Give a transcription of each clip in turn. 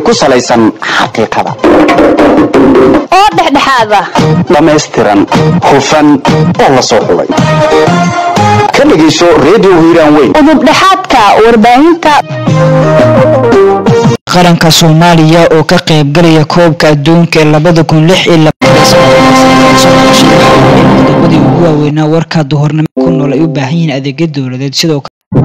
ku salaysan xaqiiqada oo dhexdhexaada dhammaystiran hufan oo la soo xulay ka dhegayso redio hiiraan weyn udubdhexaadka warbaahinta qaranka soomaaliya oo ka qaybgalaya koobka adduunka ee labada kun lix iyo labadii ugu waaweynaa warka duhurnimo ku nool ay u baahan yihiin adeegyo dowladeed sidoo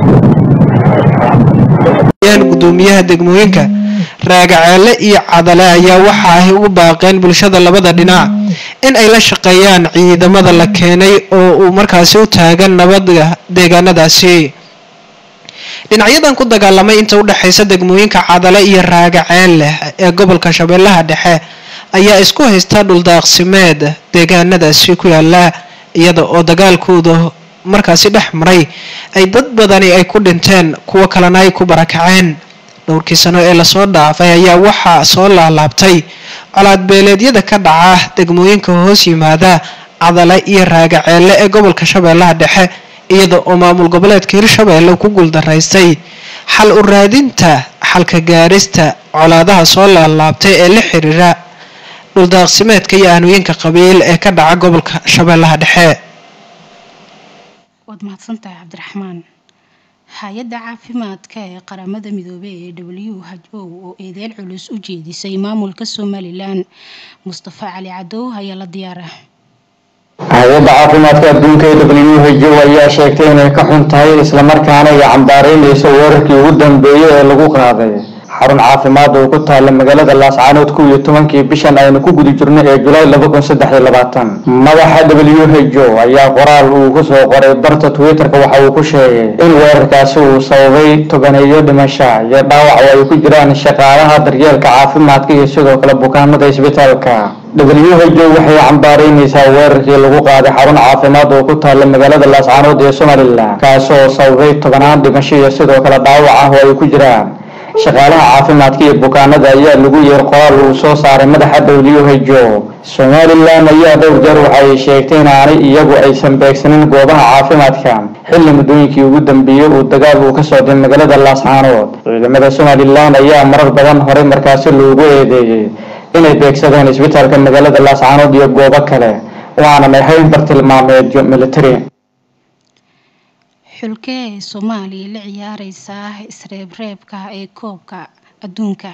gudoomiyaha degmooyinka raagaceele iyo cadale ayaa waxa ay ugu baaqeen bulshada labada dhinac in ay la shaqeeyaan ciidamada la keenay oo uu markaasi u taagan nabadda deegaanadaasi dhinacyadan ku dagaalamay inta udhexaysa degmooyinka cadale iyo raagaceelle ee gobolka shabeellaha dhexe ayaa isku haysta dhuldaaqsimeed deegaanadaasi ku yaala iyada oo dagaalkooda markaasi dhex maray ay dad badani ay ku dhinteen kuwo kalena ay ku barakaceen dhowrkii sano ee lasoo dhaafay ayaa waxaa soo laalaabtay colaadbeeleedyada ka dhaca degmooyinka hoos yimaada cadale iyo raagaceelle ee gobolka shabeellaha dhexe iyada oo maamul goboleedka hirshabeelle ku guuldaraystay xal u raadinta xalka gaarista colaadaha soo laalaabtay ee la xiriira dhuldaaqsimeedka iyo aanooyinka qabiil ee ka dhaca gobolka shabeellaha dhexe waad mahadsantahay cabdiraxmaan hay-adda caafimaadka ee qaramada midoobey ee w h o oo eedeyn culus u jeedisay maamulka somalilan mustafa cali cadow ayaa la diyaara hay-adda caafimaadka adduunka ee w h o ayaa sheegtay inay ka xun tahay islamarkaana ay cambaaraynayso weerarkii ugu dambeeyey ee lagu qaaday xarun caafimaad oo ku taala magaalada laascaanood kow iyo tobankii bishan aynu ku guda jirno ee julaay laba kun saddex iyo labaatan madaxa w h o ayaa qoraal uu kusoo qoray barta twitter-ka waxa uu ku sheegay in weerarkaasi uu sababay tobaneeyo dhimasha iyo dhaawac oo ay ku jiraan shaqaalaha daryeelka caafimaadka iyo sidoo kale bukaanada isbitaalka w h o waxay cambaaraynaysaa weerarkii lagu qaaday xarun caafimaad oo ku taala magaalada laascaanood ee somalilan kaasoo sababay tobanaan dhimasho iyo sidoo kale dhaawac ah oo ay ku jiraan shaqaalaha caafimaadka iyo bukaanada ayaa lagu yeer qoraal uu soo saaray madaxa w h o somalilan ayaa dhowr jeer waxay sheegtay in aanay iyagu aysan beegsanin goobaha caafimaadka xilli muddooyinkii ugu dambeeyey uu dagaal uu ka socday magaalada laascaanood ciidamada somalilan ayaa marar badan horey markaasi loogu eedeeyey inay beegsadeen isbitaalka magaalada laascaanood iyo goobo kale oo aanan ahayn bartilmaameedyo military xulkee ee soomaaliya la ciyaareysa isreebreebka ee koobka adduunka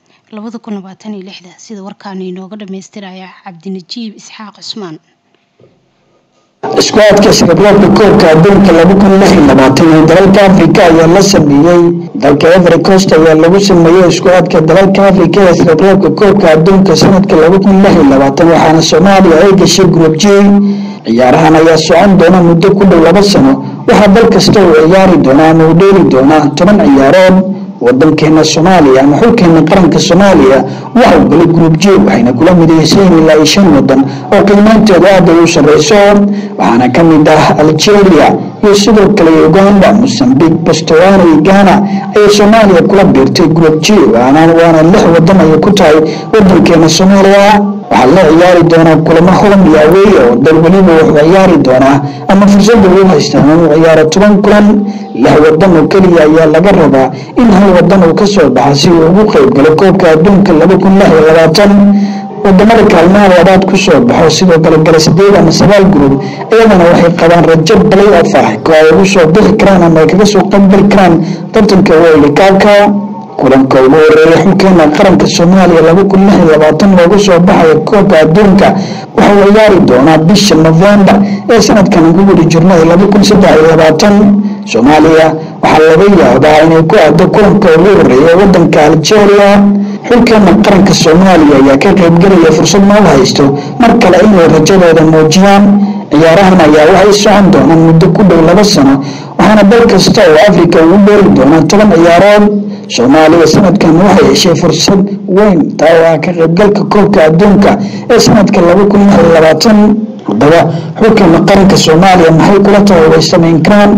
sida warkaana inooga dhamaystiraya cabdinajiib isxaaq cusmaan isku-aadka isreebreebka koobka adduunka ee dalalka afrika ayaa la sameeyey dalka every coast ayaa lagu sameeyey isku-aadka dalalka afrika ee isreebreebka koobka adduunka sanadka waxaana soomaaliya ay gashay group g ciyaarahan ayaa socon doona muddo ku dhow laba sano waxaa dal kasta uu ciyaari doonaa ama uu dheeli doonaa toban ciyaarood wadankeena soomaaliya ama xulkeena qaranka soomaaliya waxau galay group j waxayna kula midaysayn ilaa iyo shan wadan oo qiimeynteedu aada ay u sareyso waxaana ka mid ah algeria iyo sidoo kale uganda mosambique bastowana iyo ghana ayay soomaaliya kula biirtay group j waana lix wadan ayay ku tahay wadankeena soomaaliya waxaa la ciyaari doonaa kulamo hodan iyo aweeya oo dal weliba wuxuu ciyaari doonaa ama fursada uu haystaa inuu ciyaaro toban kulan lix wadan oo keliya ayaa laga rabaa in hal wadan uu kasoo baxa si uu ugu qeyb galo koobka adduunka laba kun lix iyo labaatan wadamada kaalmaha labaad kusoo baxo sidoo kale gala sideed ama sagaal gurub iyadana waxay qabaan rajo balay of ah oo ay ugu soo bixi karaan ama ay kaga soo qaybgali karaan tartanka weylikaabka kulanka ugu horeeya xulkeena qaranka soomaaliya laba kun lix iyo labaatan loogu soo baxayo koobka adduunka waxa uu ciyaari doonaa bisha novembar ee sanadkan ku guda jirnay laba kun saddex iyo labaatan soomaaliya waxaa laga yaabaa inay ku aado kulanka ugu horeeya wadanka algeria xulkeena qaranka soomaaliya ayaa ka qaybgelaya fursad noo haysto mar kale inay rajadooda muujiyaan ciyaarahan ayaa waxay socon doonaan muddo ku dhow laba sano waxaana dal kasta oo afrika ugu dheeli doonaa toban ciyaarood soomaaliya sanadkan waxay heshay fursad weyn taa oo ah ka qaybgalka koobka adduunka ee sanadka laba kun lix iyo labaatan haddaba xulkeena qaranka soomaaliya maxay kula tahay way samayn karaan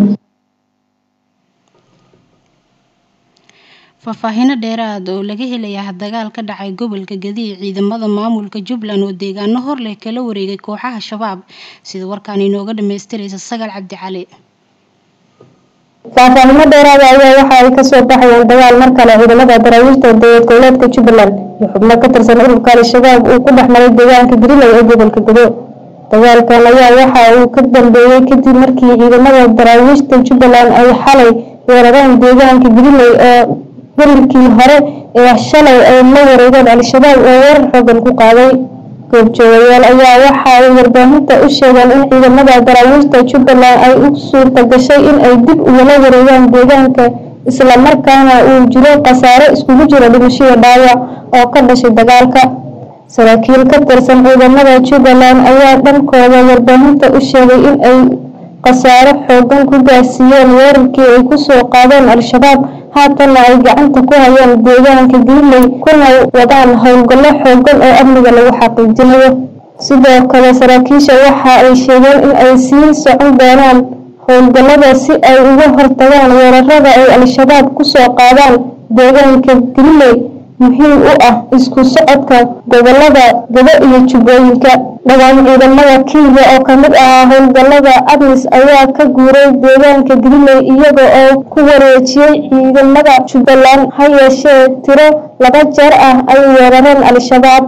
faahfaahino dheeraad oo laga helayaa dagaal ka dhacay gobolka gadiya ciidamada maamulka jubbaland oo deegaano hor leh kala wareegay kooxaha shabaab sida warkaan inooga dhamaystiraysa sagaal cabdi cali faahfaahimo dheeraada ayaa waxa ay kasoo baxayeen dagaal mar kale ciidamada daraawiishta dowlad goboleedka jubbaland iyo xubno ka tirsan ururka al-shabaab uu ku dhex maray deegaanka gariley ee gobolka godo dagaalkan ayaa waxa uu ka dambeeyey kadib markii ciidamada daraawiishta jubbaland ay xalay weerareen deegaanka gariley oo berilkii hore ee shalay ay la wareegeen al-shabaab oo weerar xoogan ku qaaday goobjoogayaal ayaa waxa ay warbaahinta u sheegeen in ciidamada daraawiishta jubbaland ay u suurta gashay in ay dib ugala wareegaan deegaanka islamarkaana uu jiro khasaare iskugu jira dhimashiyo dhaawac oo ka dhashay dagaalka saraakiil ka tirsan ciidamada jubbaland ayaa dhankooda warbaahinta u sheegay in ay khasaare xoogan ku gaarsiiyeen weerarkii ay kusoo qaadeen al-shabaab haatanna ay gacanta ku hayaan deegaanka gariley kuna wadaan howlgallo xoogan oo amniga lagu xaqiijinayo sidoo kale saraakiisha waxa ay sheegeen in ay sii socon doonaan howlgallada si ay uga hortagaan weerarada ay al-shabaab kusoo qaadaan deegaanka gariley muhiim u ah isku socodka gobolada gado iyo jubbooyinka dhawaan ciidamada kenya oo kamid ahaa howlgalada admis ayaa ka guuray deegaanka gariley iyaga oo ku wareejiyey ciidamada jubbaland ha yeeshee tiro laba jeer ah ay weerareen al-shabaab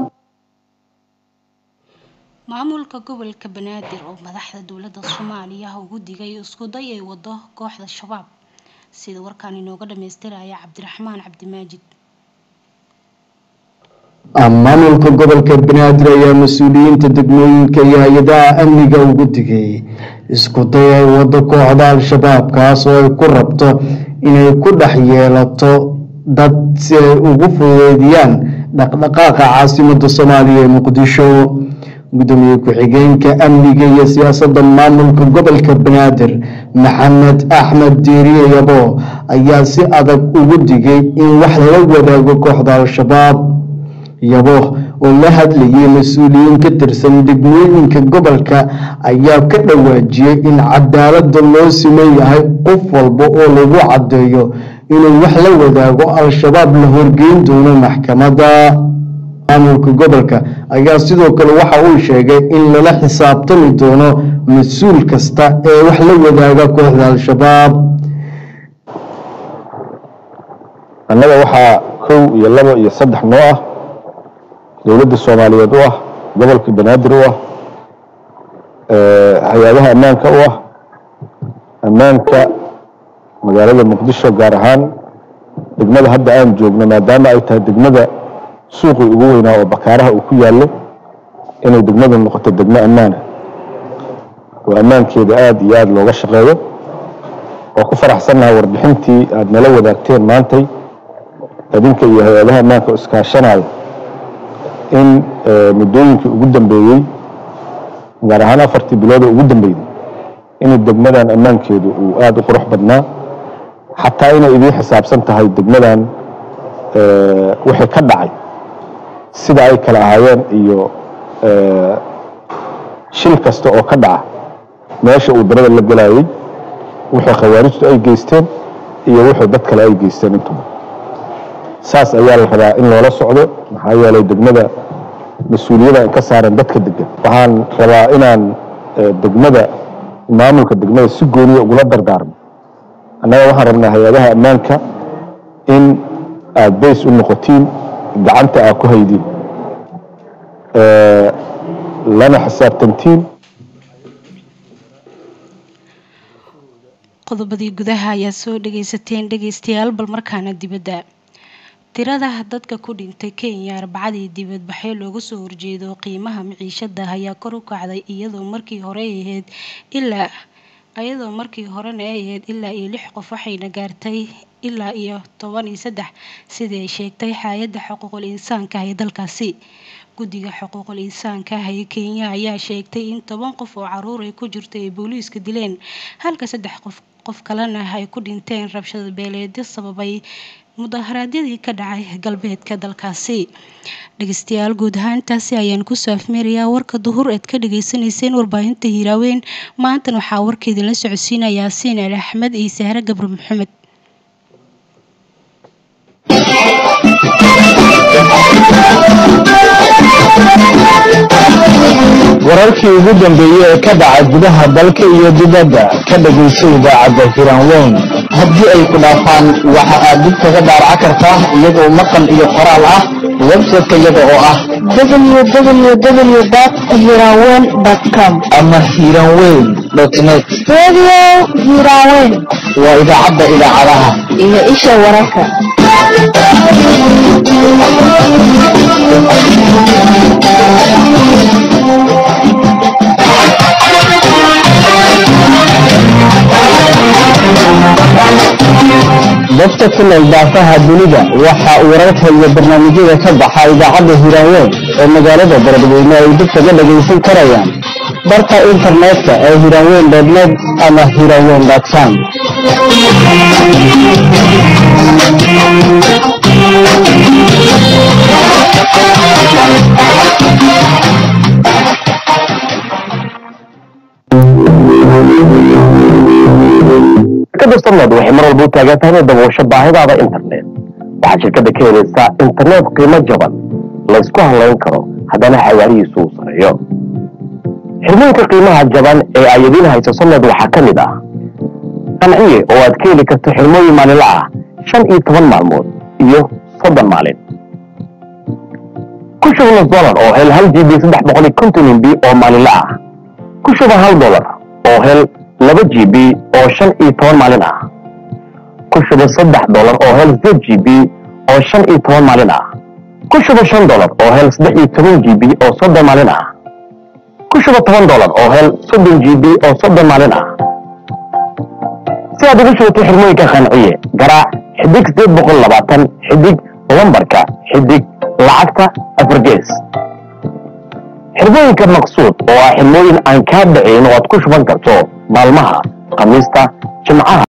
maamulka gobolka banaadir oo madaxda dowladda soomaaliya ugu digay isku day ay wado kooxda shabaab sida warkaan inooga dhamaystiraya cabdiraxmaan cabdimaajid maamulka gobolka banaadir ayaa mas-uuliyiinta degmooyinka iyo hay-adaha amniga ugu digay isku day ay wado kooxda al-shabaab kaas oo ay ku rabto inay ku dhex yeelato dad si ay ugu fududeydiyaan dhaqdhaqaaqa caasimada soomaaliya ee muqdisho gudoomiye ku-xigeenka amniga iyo siyaasadda maamulka gobolka banaadir maxamed axmed diiriye yabo ayaa si adag ugu digay in wax lala wadaago kooxda al-shabaab yabo oo la hadlayay mas-uuliyiin ka tirsan degmooyinka gobolka ayaa ka dhawaajiyey in cadaalada loo siman yahay qof walba oo lagu caddeeyo inuu wax la wadaago al-shabaab la horgeyn doono maxkamadda maamulka gobolka ayaa sidoo kale waxa uu sheegay in lala xisaabtami doono mas-uul kasta ee wax la wadaaga kooxda al-shabaab annaga waxaa kow iyo labo iyo saddex noo ah dowladda soomaaliyeed u ah gobolka banaadir u ah hay-adaha ammaanka u ah ammaanka magaalada muqdisho gaar ahaan degmada hadda aan joogno maadaama ay tahay degmada suuqii ugu weynaa oo bakaaraha uu ku yaallo inay degmadu noqoto degmo ammaana oo ammaankeeda aada iyo aada looga shaqeeyo oo ku faraxsannaha warbixintii aada nala wadaagteen maantay adinka iyo hay-adaha ammaanka oo iskaashanaya in muddooyinkii ugu dambeeyey gaar ahaan afartii bilood oo ugu dambeeyey in degmadan ammaankeedu uu aada u qurux badnaa xataa inay idiin xisaabsan tahay degmadan wixii ka dhacay sida ay kala ahaayeen iyo shil kasta oo ka dhaca meesha uu darada la gelayay wixii khawaarijtu ay geysteen iyo wixii dad kale ay geysteen intuba saas ayaa la rabaa in loola socdo maxaa yeelay degmada mas-uuliyada ka saaran dadka degan waxaan rabaa inaan degmada maamulka degmada si gooniya ugula dardaarmo annaga waxaan rabnaa hay-adaha ammaanka in aada bays u noqotiin gacanta aad ku haydiin lana xisaabtantiin qodobadii gudaha ayaa soo dhagaysateen dhagaystayaal bal markaana dibadda tirada dadka ku dhintay kenya arbacadii dibadbaxyo looga soo horjeedo qiimaha miciishada ayaa kor u kacday iyadoo markii hore ahayd ilaa iyadoo markii horena ay ahayd ilaa iyo lix qof waxayna gaartay ilaa iyo toban iyo saddex sidii ay sheegtay hay-adda xuquuqul insaanka ee dalkaasi guddiga xuquuqul insaanka ah ee kenya ayaa sheegtay in toban qof oo caruur ay ku jirto ay booliiska dileen halka saddex qof qof kalena ay ku dhinteen rabshada beeleedyo sababay mudaharaadyadii ka dhacay galbeedka dalkaasi dhegeystayaal guud ahaantaasi ayaan kusoo afmeerayaa warka duhur eed ka dhageysanayseen warbaahinta hiiraaweyn maantan waxaa warka idinla socodsiinaya yaasiin ali axmed iyo sahre gabre maxamed wararkii ugu dambeeyey ee ka dhaca gudaha dalka iyo dibadda ka dhagayso idaacadda hiranweyn haddii ay ku dhaafaan waxa aad dib kaga daaraca kartaa iyagoo maqal iyo qoraal ah website-ka iyaga oo ah www.hiranweyn.com ama hiranweyn net Radio Hiranweyn waa idaacadda idaacadaha iyo isha wararka. dadka ku nool daafaha dunida waxa uu wararka iyo barnaamijyada ka baxa idaacadda hiranweyn ee magaalada baradweyne ay dib kaga dhagaysan karayaan barka internetka ee hiranweyn net ama hiranweyn com shirkadda somnad waxay mar walba u taagan tahay inay daboosho baahidaada internet waxaad shirkadda ka helaysaa internet qiimo jaban laysku halayn karo haddana xawaarihiisu uu sareeyo xirmooyinka qiimaha jaban ee ay idiin hayso somnad waxaa ka mid ah qanciye oo aad ka heli karto xirmooyin maalinla ah shan iyo toban maalmood iyo soddon maalin ku shuba nus dolar oo hel hal gb saddex boqol iyo konton mb oo maalinla ah ku shuba hal dolar oo hel laba g b oo shan iyo toban maalin ah ku shuba saddex dolar oo hel sideed g b oo shan iyo toban maalin ah ku shuba shan dolar oo hel saddex iyo toban g b oo soddon maalin ah ku shuba toban dolar oo hel soddon g b oo soddon maalin ah si aad ugu shubato xirmooyinka qanciye garaac xidig sideed boqol labaatan xidig lambarka xidig lacagta afargees xirmooyinka maqsuud oo ah xirmooyin aan kaa dhacayn oo aad ku shuban karto maalmaha khamiista jimcaha